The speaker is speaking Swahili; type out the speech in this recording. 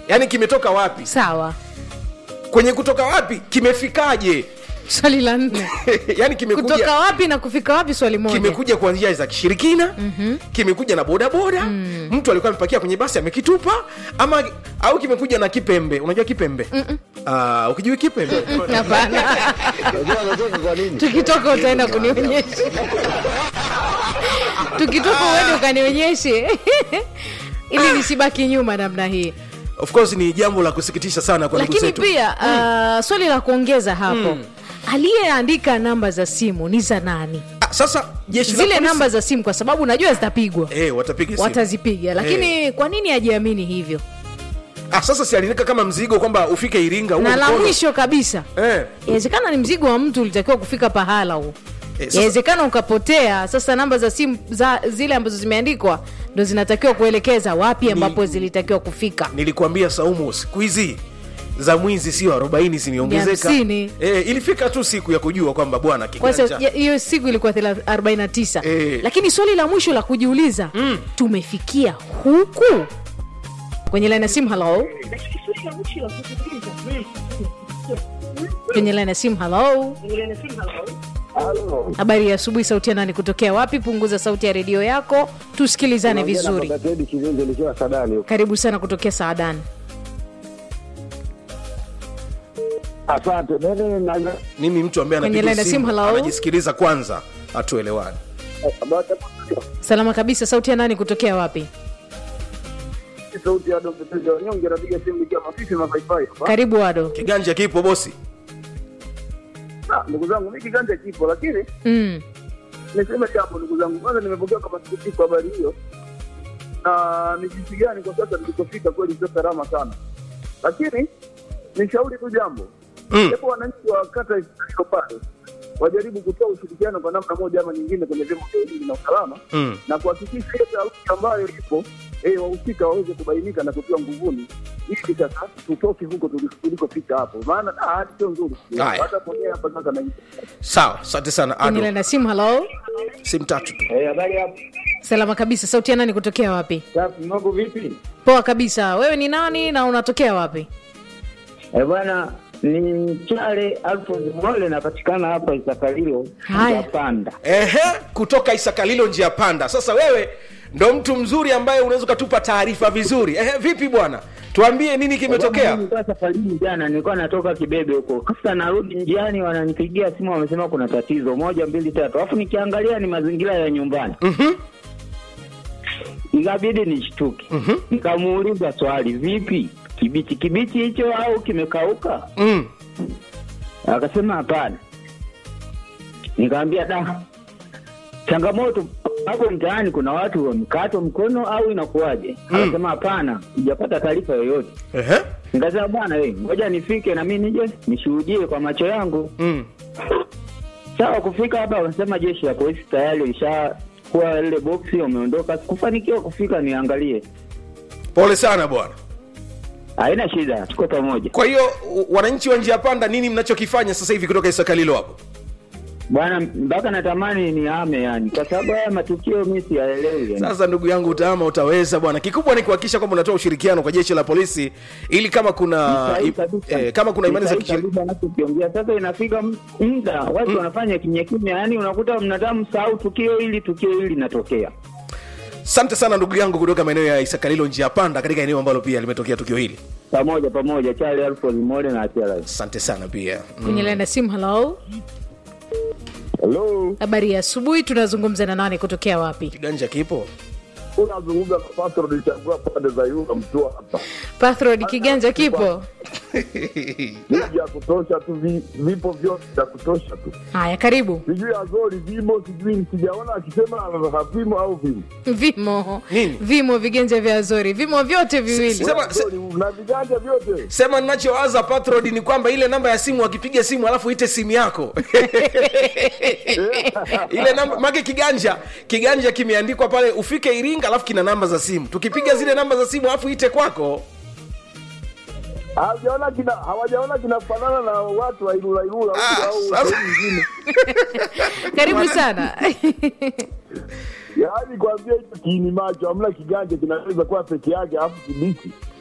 yaani kimetoka wapi sawa kwenye kutoka wapi kimefikaje swali la nne yaani kimekuja kutoka wapi na kufika wapi swali moja kimekuja kwa njia za kishirikina mm-hmm. kimekuja na bodaboda mm. mtu alikuwa amepakia kwenye basi amekitupa ama au kimekuja na kipembe unajua kipembe uh, ukijui kipembe hapana Unajua anatoka kwa nini? tukitoka utaenda kunionyesha tukitoka uende ukanionyeshe ili nisibaki nyuma namna hii of course ni jambo la kusikitisha sana kwa ndugu lakini zetu pia uh, swali la kuongeza hapo aliyeandika namba za simu ni za nani Ah, sasa jeshi la zile polisi- namba za simu kwa sababu najua zitapigwa eh, watapiga simu. watazipiga lakini kwa nini ajiamini hivyo ah, sasa si alinika kama mzigo kwamba ufike iringa huo na la mkono. mwisho kabisa eh. inawezekana ni mzigo wa mtu ulitakiwa kufika pahala huo Eh, sasa- inawezekana ukapotea sasa namba za simu za zile ambazo zimeandikwa ndo zinatakiwa kuelekeza wapi ambapo zilitakiwa kufika nilikuambia saumu siku hizi za mwizi sio arobaini zimeongezeka hamsini. eh, ilifika tu siku ya kujua kwamba bwana kwa kiganja sasa ya- hiyo siku ilikuwa thela- 49 Eh. lakini swali la mwisho la kujiuliza mm. tumefikia huku kwenye laini ya simu halo kwenye laini ya simu halo Halo. habari ya asubuhi sauti ya nani kutokea wapi punguza sauti ya redio yako tusikilizane Naongea na vizuri Baba Teddy Kivinje nikiwa Sadani huko. karibu sana kutokea saadani Asante. Mimi na mimi mtu ambaye Kwenye anapiga line ya simu, simu hello? anajisikiliza kwanza hatuelewani salama kabisa sauti ya nani kutokea wapi sauti ya Dr. Teddy Wanyonge napiga simu nikiwa mafifi mafaipai. karibu wado kiganja kipo bosi Ah, ndugu zangu mimi kiganja kipo lakini mm. niseme jambo ndugu zangu. Kwanza nimepokea kwa masikitiko habari hiyo. Na ni jinsi gani kwa sasa tulikofika kweli sio salama sana. Lakini nishauri tu jambo. Mm. Japo wananchi wa kata hiyo pale wajaribu kutoa ushirikiano kwa namna moja ama nyingine kwenye vyombo vya ulinzi na usalama Mm. na kuhakikisha hiyo taharuki ambayo ipo eh, wahusika waweze kubainika na kutiwa nguvuni ili sasa tutoke huko tuli- tulikofika hapo, maana ah, hali sio nzuri. Haya. Hata mwenyewe hapa sasa na sawa asante sana kwenye ado laini ya simu halo simu tatu tu eh, habari hapo salama kabisa sauti ya nani kutokea wapi safi, mambo vipi? poa kabisa wewe ni nani na unatokea wapi Eh, bwana ni Mchale Alfred Mole napatikana hapa Isakalilo Haya. Japanda. ehe kutoka isakalilo njia panda sasa wewe ndo mtu mzuri ambaye unaweza ukatupa taarifa vizuri ehe vipi bwana tuambie nini kimetokea Nilikuwa safarini jana, nilikuwa natoka Kibebe huko, sasa narudi njiani, wananipigia simu, wamesema kuna tatizo moja mbili tatu, alafu nikiangalia ni mazingira ya nyumbani Mhm. ikabidi nishtuke. Nikamuuliza swali, vipi, kibichi kibichi hicho au kimekauka? Mm. Akasema hapana. Nikamwambia da, changamoto hapo mtaani, kuna watu wamekatwa mkono au inakuwaje? Akasema hapana, sijapata taarifa yoyote. Ehe. Nikasema bwana, we ngoja nifike na mimi nije nishuhudie kwa macho yangu. Mm. Sawa, kufika hapa wanasema jeshi la polisi tayari lishakuwa ile boksi, wameondoka. Sikufanikiwa kufika niangalie. pole sana bwana Haina shida, tuko pamoja kwa hiyo u- wananchi wa njia panda nini mnachokifanya sasa hivi kutoka isakalilo hapo bwana, mpaka natamani nihame, yani kwa sababu haya matukio mimi siyaelewi yani. sasa ndugu yangu utaama utaweza bwana kikubwa ni kuhakikisha kwamba unatoa ushirikiano kwa jeshi la polisi ili kama kuna Sahihi i- kabisa. eh, kama kuna imani za Sahihi kishirika kabisa anachokiongea. Sasa inafika m- muda watu wanafanya kimya kimya, yani unakuta mnataka msahau tukio hili, tukio hili linatokea. asante sana ndugu yangu kutoka maeneo ya isakalilo njia panda katika eneo ambalo pia limetokea tukio hili Pamoja pamoja, Charlie Alfred Mole na Achela. asante sana pia kwenye laini ya simu halo Hello, habari ya asubuhi tunazungumza na nani kutokea wapi kiganja kipo unazungumza na Pastor Nilichagua pande za Yunga mtua hapa. pathrod kiganja kipo Miji ya kutosha tu, vi- vipo vyote vya kutosha tu. haya karibu Sijui Azori vimo, sijui sijaona akisema havimo au vimo. vimo Nini? vimo viganja vya azori vimo vyote viwili Sema- se- Azori, na viganja vyote sema ninachowaza patrod ni kwamba ile namba ya simu akipiga simu alafu ite simu yako ile namba make kiganja kiganja kimeandikwa pale ufike iringa alafu kina namba za simu tukipiga zile namba za simu alafu ite kwako hawajaona kina hawajaona kinafanana na watu wa Ilula Ilula Ah, huko au sasa- sehemu nyingine. karibu sana Yaani kwambia hicho kiini macho hamna kiganja kinaweza kuwa peke yake alafu kibichi.